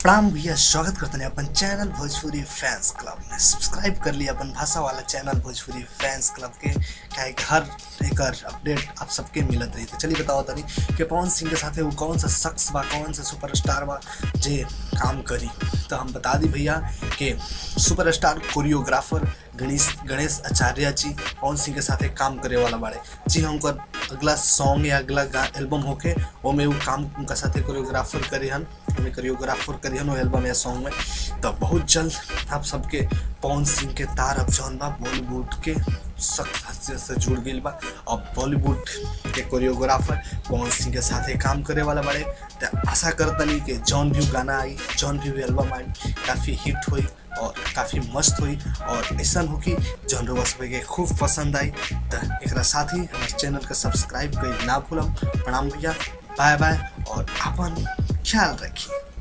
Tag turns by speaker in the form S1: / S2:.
S1: प्रणाम भैया स्वागत करते हैं अपन चैनल भोजपुरी फैंस क्लब में सब्सक्राइब कर लिया अपन भाषा वाला चैनल भोजपुरी फैंस क्लब के क्या है कि हर एक अपडेट आप सबके मिलत रही तो चलिए बताओ तनी कि पवन सिंह के साथ वो कौन सा शख्स बा कौन सा सुपरस्टार बा जे काम करी तो हम बता दी भैया कि सुपरस्टार कोरियोग्राफर गणेश गणेश आचार्य जी पवन सिंह के साथ काम करे वाला बाड़े जी हम उनकर अगला सॉन्ग या अगला एल्बम होके ओमे वो काम उनका साथे कोरियोग्राफर करे हन हमें कोरियोग्राफर करी हन वो एल्बम या सॉन्ग में तो बहुत जल्द आप सबके पवन सिंह के तार अब जौन बा बॉलीवुड के सख्त हास्य से जुड़ गई बा अब बॉलीवुड के कोरियोग्राफर पवन सिंह के साथे काम करे वाला बाड़े तो आशा करतनी कि जौन भी गाना आई जौन भी एल्बम आई काफ़ी हिट हुई और काफ़ी मस्त हुई और ऐसा हो कि जौन रोबा सब के खूब पसंद आई तो एक साथ ही हमारे चैनल के सब्सक्राइब कर ना भूलम प्रणाम भैया बाय बाय और अपन ख्याल रखिए